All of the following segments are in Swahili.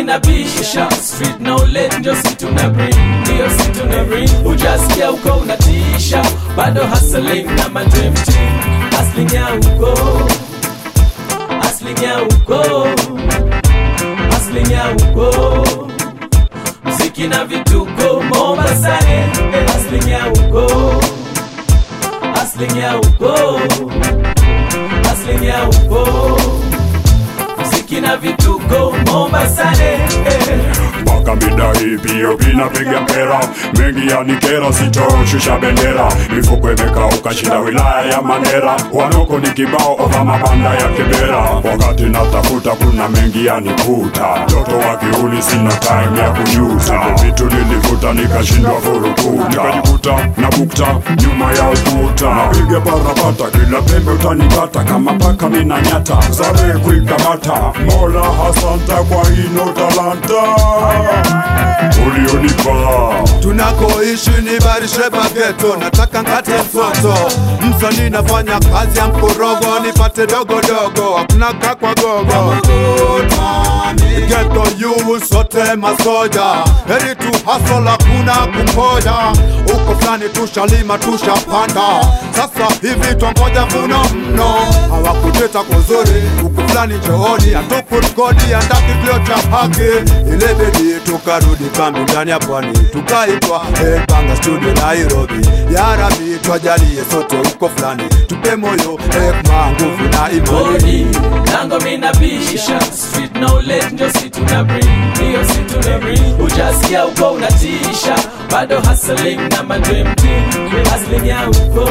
minabisha street knowledge ndio si tuna bring ndio si tuna bring hujasikia uko unatisha bado hustling na my dream team hustling ya uko hustling ya uko hustling ya uko mziki na vituko Mombasani hustling ya uko hustling ya uko hustling ya uko mziki na vituko Mombasani mpaka mida hii pio pinapiga mpera mengi yanikera sitoshusha bendera mifuko imekauka shinda wilaya ya Mandera wanoko ni kibao ova mabanda ya Kibera wakati natafuta kuna mengi yanikuta mtoto wa kiuli sina time ya kujuta vitu nilivuta nikashindwa furukuta nikajikuta na bukta nyuma ya ukuta napiga barabata kila pembe utanikata kama paka mina nyata sare kuikamata mola hasanta kwa ino talanta ulionipa tunakoishi ni barishe bageto nataka nkate msoto msanii nafanya kazi ya mkorogo nipate dogodogo hakuna kakwa gogo geto yu sote masoja heri tu hasol hakuna kungoja uko fulani tushalima tushapanda sasa hivi twangoja mvuno mno hawakuteta kuzuri huku fulani njooni hatukurikodi andaki kilio cha haki ile bedi tukarudi kambi ndani ya pwani tukaitwa Panga studio Nairobi ya Rabi twajalie sote huko fulani tupe moyo hekma nguvu na imani bodi lango minabisha street knowledge ndio si tuna bring ndio si tuna bring hujasikia uko unatisha bado hustling na my dream team hustling ya uko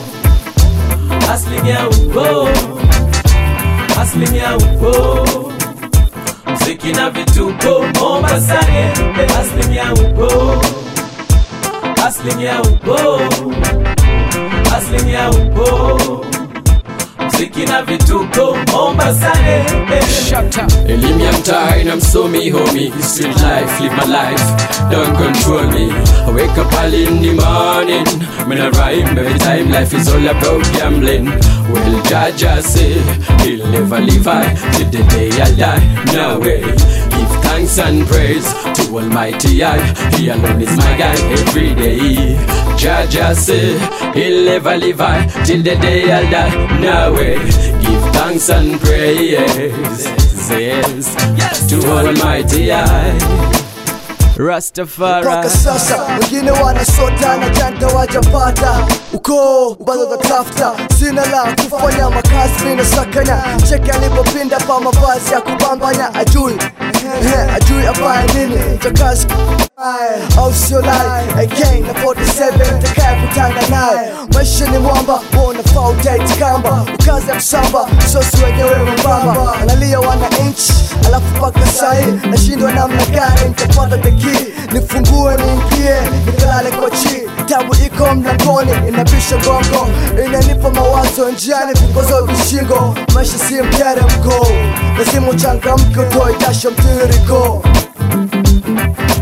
hustling ya uko hustling ya uko mziki na vituko Mombasani hustling ya uko hustling ya uko hustling ya uko mziki na vituko Mombasani Elimu ya mtaa ina msomi homie Street life, live my life, don't control me I wake up early in the morning When I rhyme every time life is all about gambling Well, Jaja say, he'll never leave I Till the day I die, no way Give thanks and praise to Almighty I He alone is my guide every day Jaja say, he'll never leave I Till the day I die, no way Give thanks and praise yes, to Almighty I mpaka Rastafari sasa wengine wanasota na janta wajapata uko bado tatafuta sina la kufanya makazi mina sakanya cheki alipopinda pa mavazi ya kubambanya ajui Eh, ajui afaye nini takazi au sio lai again na 47 takaye kutana naye maisha ni mwamba wanafaa udate kamba ukazi ya msamba sosi wenyewe mwembamba analia wana inchi alafu paka sahi nashindwa namna gani nitapata deki nifungue niingie nikalale kwa chi tabu iko mlangoni inabisha gongo inanipa mawazo njiani vikwazo vishingo maisha si mteremko lazima uchangamke utoe jasho mtiririko